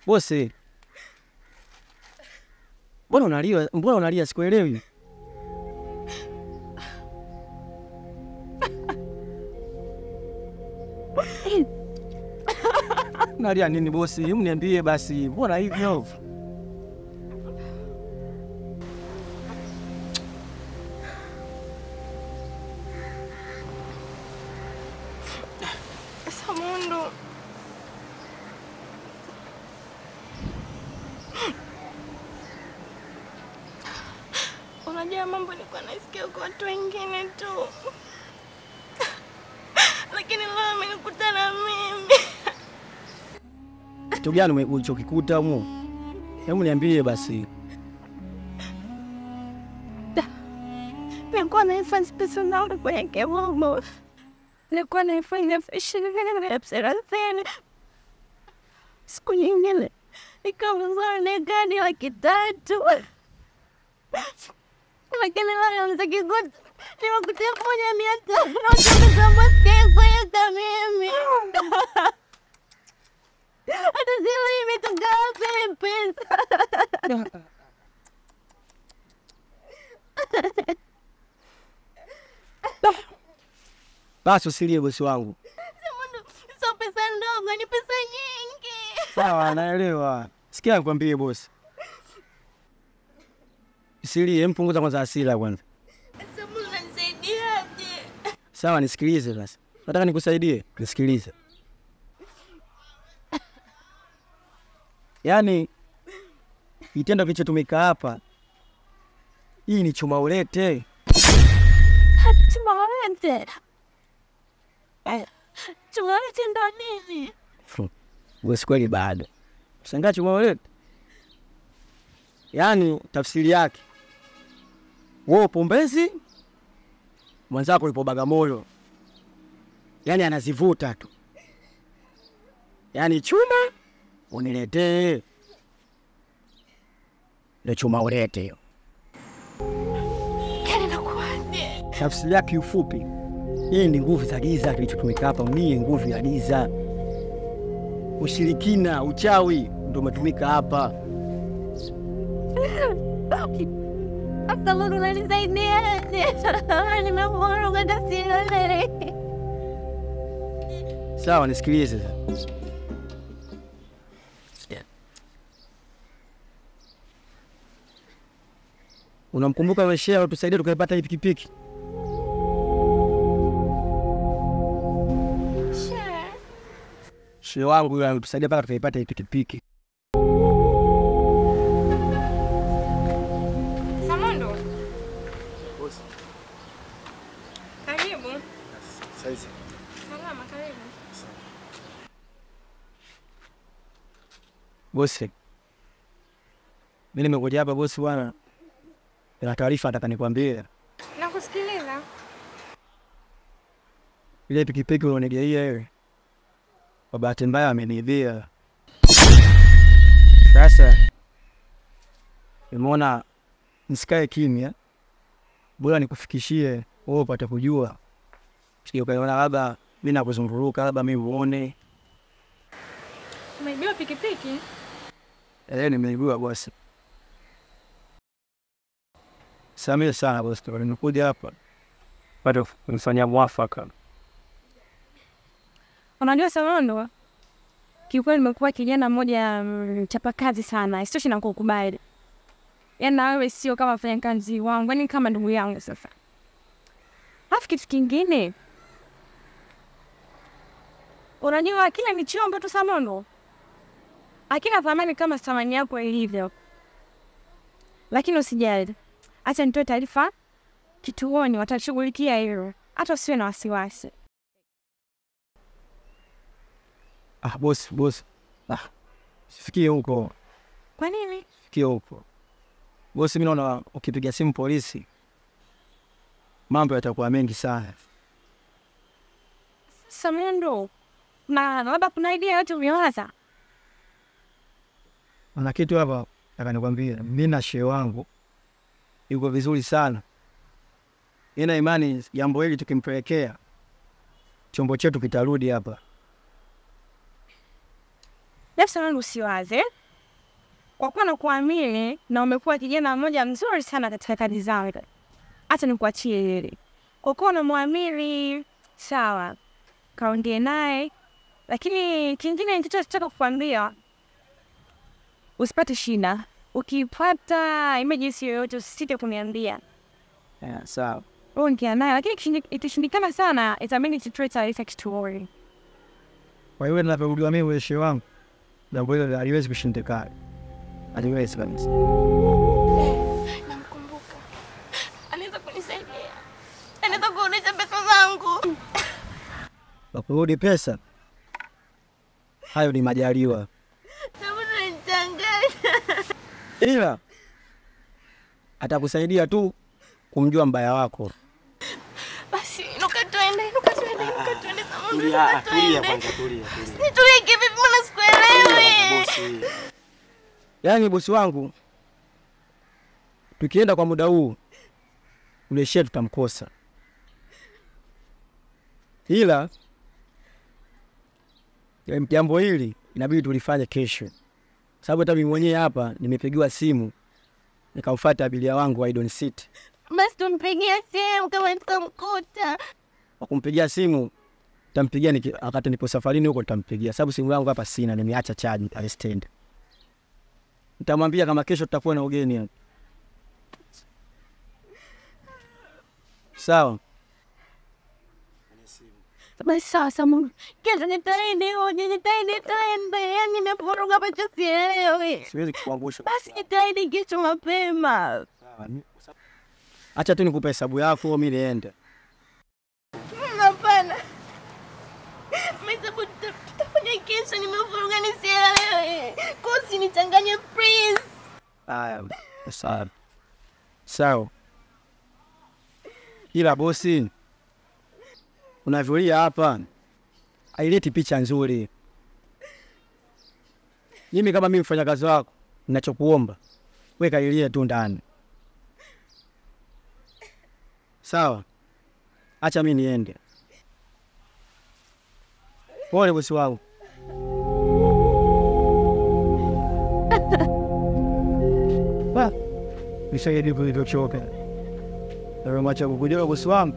Bosi, mbona unalia? Mbona unalia? Sikuelewi. Unalia nini bosi? Hebu niambie basi, mbona hivyo? Samundu, unajua mambo nilikuwa nasikia kwa watu wengine tu, lakini leo amenikuta na mimi. Kitu gani ume- ulichokikuta humo? Hebu niambie basi. Nilikuwa naifanya pesa zangu kwenye kiwamo, nilikuwa naifanya ishirini na thelathini. Siku nyingine nikauza na gari laki tatu, lakini leo nitakikuta nimekutia moja mia tano na utakutambasikiekueka mimi hata zile imetoka wapi pesa Basi usilie bosi wangu. sio pesa ndogo, ni pesa nyingi. Sawa, naelewa. Sikia nikwambie bosi. Usilie, mpunguza kwanza hasira kwanza. Samu, unanisaidiaje? Sawa, nisikilize sasa. Nataka nikusaidie, nisikilize. Yaani kitendo kilichotumika hapa, hii ni chuma ulete. Tumalete, tumalete ndo nini? Bosi, kweli bado shangaa chuma ulete. Yaani tafsiri yake wewe upo Mbezi, mwenzako yupo Bagamoyo, yaani anazivuta tu, yaani chuma uniletee, ndo chuma ulete hiyo. Yani nakuaje? Tafsiri yake kiufupi, hii ni nguvu za giza. Kilichotumika hapa ni nguvu ya giza, ushirikina, uchawi ndo umetumika hapa. Samu, unanisaidiaje? Nimevurugwa tasiele. Sawa, nisikilize sasa. Unamkumbuka yule shehe tusaidia tukaipata hii pikipiki? Shehe wangu yule alitusaidia mpaka tukaipata hii pikipiki. Samundu, karibu. Salama, karibu. Bosi, mimi nimekuja hapa bosi bwana, na taarifa nataka nikwambie. Nakusikiliza. Ile pikipiki ulionigeia ile, kwa bahati mbaya ameniibia. Sasa nimeona nisikae kimya, bora nikufikishie wewe upate kujua, sio ukaona labda mimi nakuzunguruka, labda mimi uone. Umeibiwa pikipiki? Eh, nimeibiwa bosi. Samehe sana bosi, nimekuja hapa bado kunifanyia mwafaka. Unajua Samundu, kiukweli nimekuwa kijana mmoja mm, chapakazi sana, isitoshe na kukubali. Yaani na wewe sio kama mfanyakazi wangu, yaani kama ndugu yangu sasa. Alafu kitu kingine, unajua akila ni chombo tu Samundu, akina thamani kama thamani yako ilivyo. Lakini usijali, acha nitoe taarifa kituoni, watashughulikia hilo, hata usiwe na wasiwasi. Ah, bosi, bosi. Ah, sifikie huko, Kwa nini? sifikie huko. Bosi, mimi naona ukipiga simu polisi mambo yatakuwa mengi sana. Samundu, na labda kuna idea yote umewaza? Kuna kitu hapa nataka nikwambie, mimi na shehe wangu yuko vizuri sana. Ina imani jambo hili tukimpelekea chombo chetu kitarudi hapa. nafsi yangu usiwaze, kwa kuwa nakuamini na umekuwa kijana mmoja mzuri sana katika kazi zangu, hata nikuachie hili. Kwa kuwa unamwamini, sawa, kaongee naye, lakini kingine nitachotaka kukwambia, usipate shida. Ukipata emergency yoyote usisite kuniambia Yeah, sawa. ongea naye, lakini ikishindi- ikishindikana sana, itabidi tutoe taarifa kituoni. Kwa hiyo ninavyojua mimi ueshe wangu, jambo hilo haliwezi kushindikana, haliwezi kabisa. Namkumbuka, anaweza kunisaidia, anaweza kurudisha pesa zangu. Wakurudi pesa, hayo ni majaliwa, Sabuni nichanganya. ila atakusaidia tu kumjua mbaya wako. Basi nuka twende, nuka twende, nuka twende Sabuni, Tulia, nuka ah, tulia twende. kwanza, tulia, tulia. Nitulie kivipi? Mbona sikuelewi? Bosi. Yaani bosi wangu, tukienda kwa muda huu ule shehe tutamkosa, ila em, jambo hili inabidi tulifanye kesho, sababu hata mimi mwenyewe hapa nimepigiwa simu nikamfuata abiria wangu wa Idon City. Basi tumpigie simu kama tukamkuta. Kwa kumpigia simu tampigia niki, wakati nipo safarini huko nitampigia, sababu simu yangu hapa sina, nimeacha chaji pale stand. Nitamwambia kama kesho tutakuwa na ugeni hapa. Sawa. Basi sawa Sabuni, kesho nitaende hoje, nitaende taende, yani nimevuruga pacha sielewi. Siwezi kukuangusha. Basi nitaende kesho mapema. Sawa. ni- Acha tu nikupe hesabu yako mimi niende. Hapana, mesabu tutafanya kesho, nimevuruga nisielewi. Kosi nichanganye please. Haya. Sawa. Sawa. Ila bosi, unavyolia hapa haileti picha nzuri. Mimi kama mimi mfanyakazi wako, ninachokuomba weka ilie tu ndani, sawa? Acha mimi niende. Pole bosi wangu. Ba, nisaidie kulivyochoka. Namacha kukujua bosi wangu.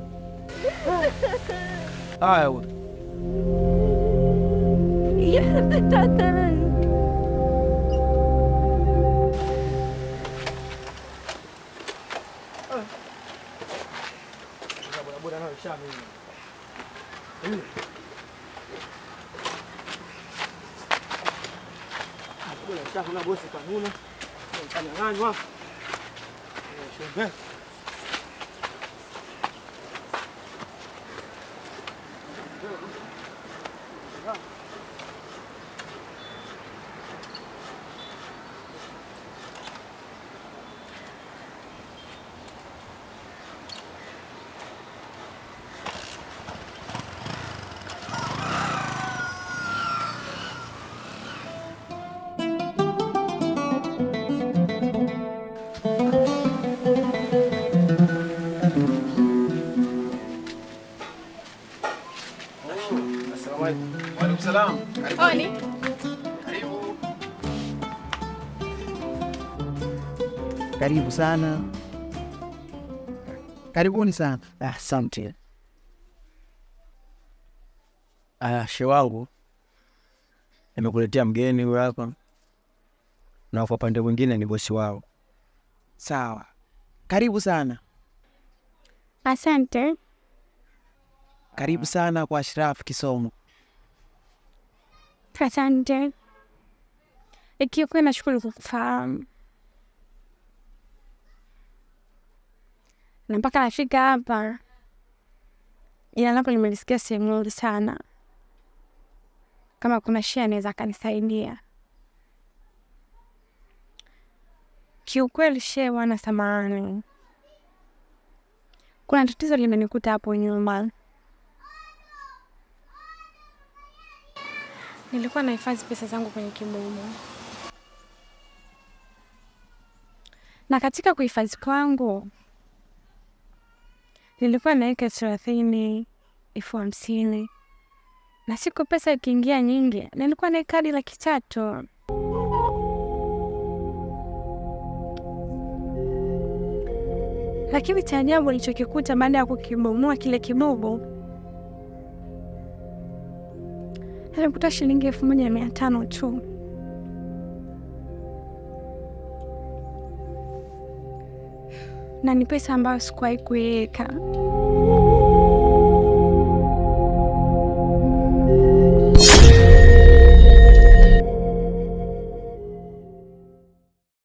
Haya, bwana. Waalaikum salam. Oni, Karibu. Karibu sana, karibuni sana. Ah, Asante. Aya, she wangu, nimekuletea mgeni huyu hapa, na kwa upande mwingine ni bosi wao. Sawa, karibu sana, asante. karibu sana kwa Ashraf Kisomo. Asante. Ikiwa nashukuru kukufahamu na mpaka nafika hapa, ila napo nimelisikia sehemu nzuri sana. Kama kuna shia anaweza akanisaidia. Kiukweli shee, wana samahani, kuna tatizo limenikuta hapo nyuma. Nilikuwa nahifadhi pesa zangu kwenye kibumu, na katika kuhifadhi kwangu nilikuwa naweka elfu thelathini, elfu hamsini na siku pesa ikiingia nyingi, nilikuwa na kadi laki tatu. Lakini cha ajabu nilichokikuta baada ya kukibomoa kile kibubu, nilikuta shilingi elfu moja mia tano tu. na ni pesa ambayo sikuwahi kuiweka.